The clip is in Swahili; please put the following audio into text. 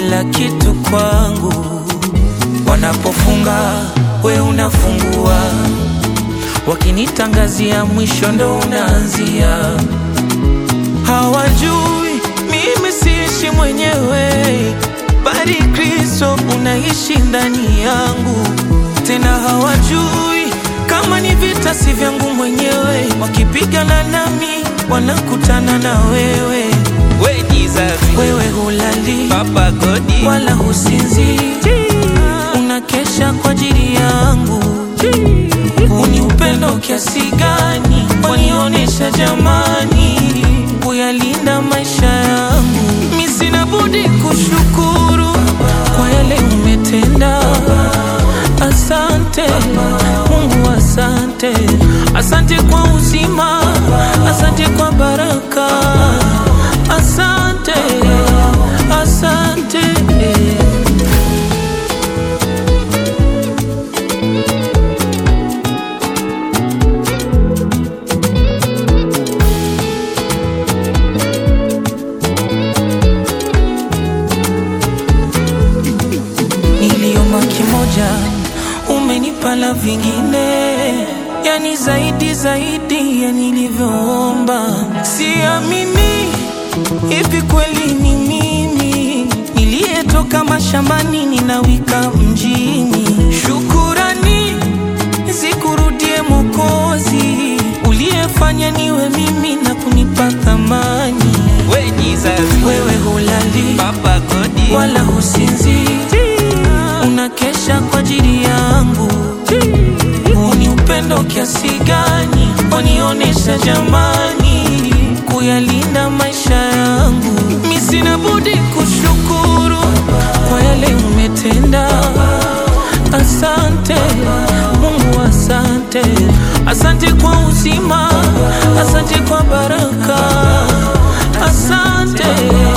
kila kitu kwangu. Wanapofunga we unafungua, wakinitangazia mwisho ndo unaanzia. Hawajui mimi siishi mwenyewe, bali Kristo unaishi ndani yangu. Tena hawajui kama ni vita si vyangu mwenyewe, wakipigana nami wanakutana na wewe. We Jesus, Wewe hulali Papa Godi, wala husinzi, unakesha kwa ajili yangu. Uni upendo kiasi gani wanionyesha jamani, kuyalinda maisha yangu. Mi sina budi kushukuru kwa yale umetenda. Asante Mungu, asante, asante kwa uzima, asante kwa baraka, asante, asante. Niliomba kimoja, umenipa la vingine, yani zaidi zaidi ya nilivyoomba. Siamini hivi kweli ni mimi niliyetoka mashambani ninawika mjini. Shukurani zikurudie Mokozi, uliyefanya niwe mimi na kunipa thamani. We Jesus, Wewe hulali Papa Godi, wala husinzi, unakesha kwa ajili yangu. Huu ni upendo kiasi gani wanionyesha jamani, kuyalinda maisha yangu. Mi sina budi kushukuru kwa yale umetenda. Asante Mungu, asante, asante kwa uzima, asante kwa baraka, asante.